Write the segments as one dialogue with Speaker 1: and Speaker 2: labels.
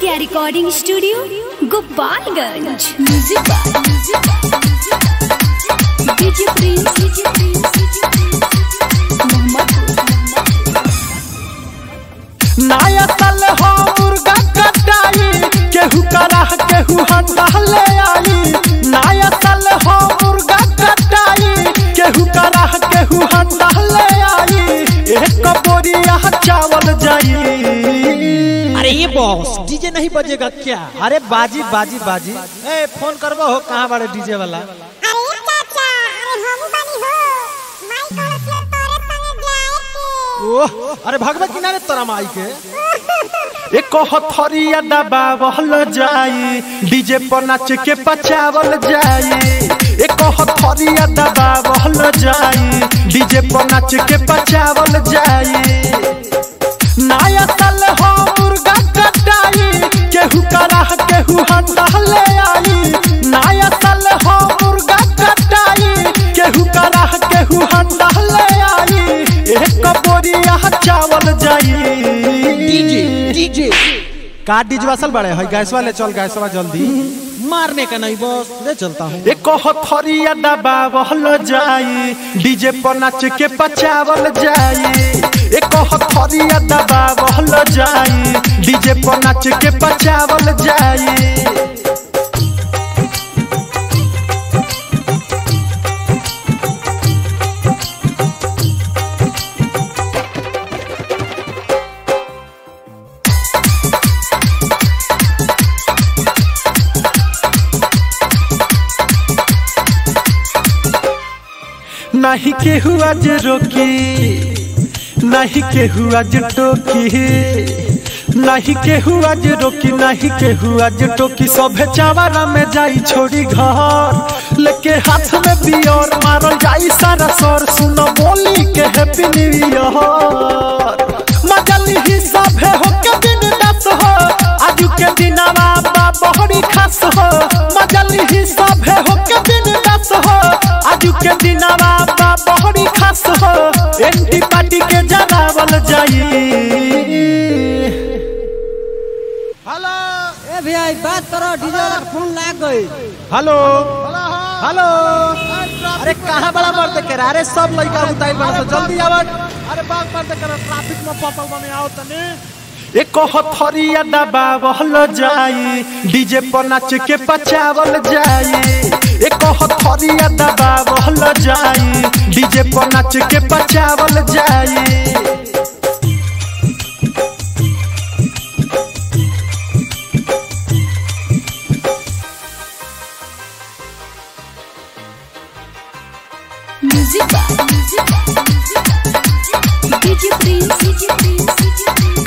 Speaker 1: Aditya recording studio Gopalganj music by DJ Prince DJ Prince
Speaker 2: नया साल हो मुर्गा कटाई केहू कराह केहू हंडा ले आई नया साल हो मुर्गा कटाई केहू कराह केहू हंडा ले आई एक बोरिया चावल जाई
Speaker 3: अरे ये बॉस डीजे नहीं बजेगा क्या अरे बाजी बाजी बाजी ए फोन करबो हो कहाँ बाड़े डीजे वाला
Speaker 4: अरे चाचा अरे हम बनी हो माई कलश ले तोरे संगे जाए के
Speaker 3: ओह अरे भगवत किनारे तोरा माई के
Speaker 2: एक हथरिया दबावल जाई डीजे पर नाच के पचावल जाई एक हथरिया दबावल जाई डीजे पर नाच के पचावल जाई नया साल हो मुर्गा कटाई केहू कराह केहू हंडा ले आई नया साल हो मुर्गा कटाई केहू कराह केहू हंडा ले आई एक बोरिया चावल जाई
Speaker 3: डीजे डीजे का डीजे वासल बड़े है गैस वाले चल गैस वाला जल्दी मारने का नहीं बॉस ले चलता हूँ
Speaker 2: एक हथरिया दबावल जाई डीजे पर नाच के पचावल जाई एक हथरिया दबावल जाई डीजे पर नाच के पचावल जाई नहीं केहू आज रोकी नहीं केहू आज टोकी नहीं केहू आज रोकी नहीं केहू आज टोकी सभे चावरा में जाई छोड़ी घर लेके हाथ में बियर मारल जाई सारा सर सुनो बोली के हैप्पी न्यू ईयर मजली ही सभे हो के दिन दस हो आज के दिनवा बा बहरी खास हो मजली ही सभे हो के दिन दस हो आज के दिनवा बा बहरी खास हो एंटी पार्टी के जरावल जाई
Speaker 3: हेलो
Speaker 5: ए भैया एक बात करो डीजे वाला का फोन लाग गई
Speaker 3: हेलो हेलो अरे कहाँ बड़ा मर्द के अरे सब लड़का उताई बड़ा तो जल्दी आवत अरे बाग मर्द कर ट्रैफिक में पपल बने आओ तने
Speaker 2: एक हथरिया दबावल जाई डीजे पर नाच के पचावल जाई एक हथरिया दबावल जाई डीजे पर नाच के पचावल जाई
Speaker 1: music by DJ Prince DJ Prince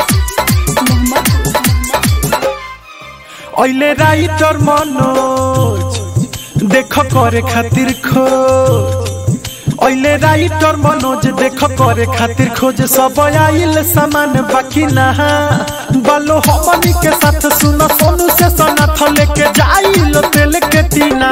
Speaker 2: ओइले राइटर मनोज देख करे खातिर खोज ओइले राइटर मनोज देख करे खातिर खोज सब आइल सामान बाकी ना बालो हमनी के साथ सुनो सोनू से सनाथ लेके जाइल तेल के टीना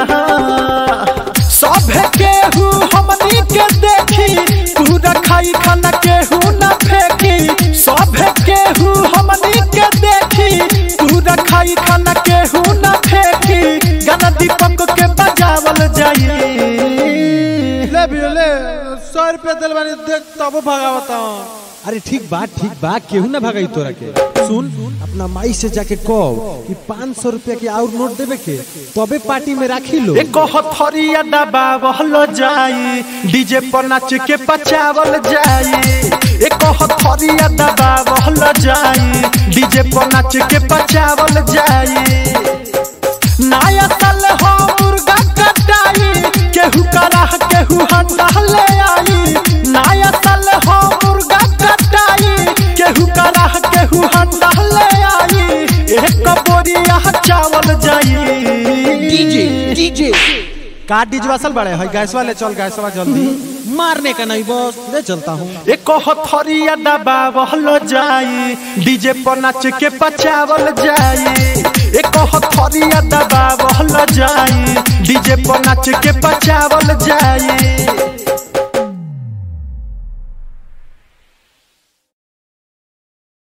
Speaker 2: सभे केहू हमनी के देखी पूरा खाई खाना केहू ना फेंकी सभे केहू हमनी के देखी पूरा खाई खाना केहू ना फेंकी गाना दीपक के बजावल जाई
Speaker 3: ले भी ले सौ रुपया दिल बानी देख तब भगावता अरे ठीक बा ठीक बा केहू ना भगाई तोरा के सुन अपना माई से जाके कहो कि पाँच सौ रुपया के और नोट देवे के तबे पार्टी में राखी लो
Speaker 2: एक हथरिया दबावल जाई डीजे पर नाच के पचावल जाई एक हथरिया दबावल जाई डीजे पर नाच के पचावल जाई नया साल हो मुर्गा कटाई केहू कराह केहू हंडा ले आई नया साल हो मुर्गा कटाई केहू कराह केहू हंडा ले आई एक बोरिया चावल जाई
Speaker 3: डीजे डीजे का डीजे वासल बड़े है गैस वाले चल गैस वाला जल्दी मारने का नहीं बॉस ले चलता हूँ
Speaker 2: एक हथरिया दबावल जाई डीजे पर नाच के पचावल जाई एक हथरिया दबावल जाई डीजे पर नाच के पचावल जाई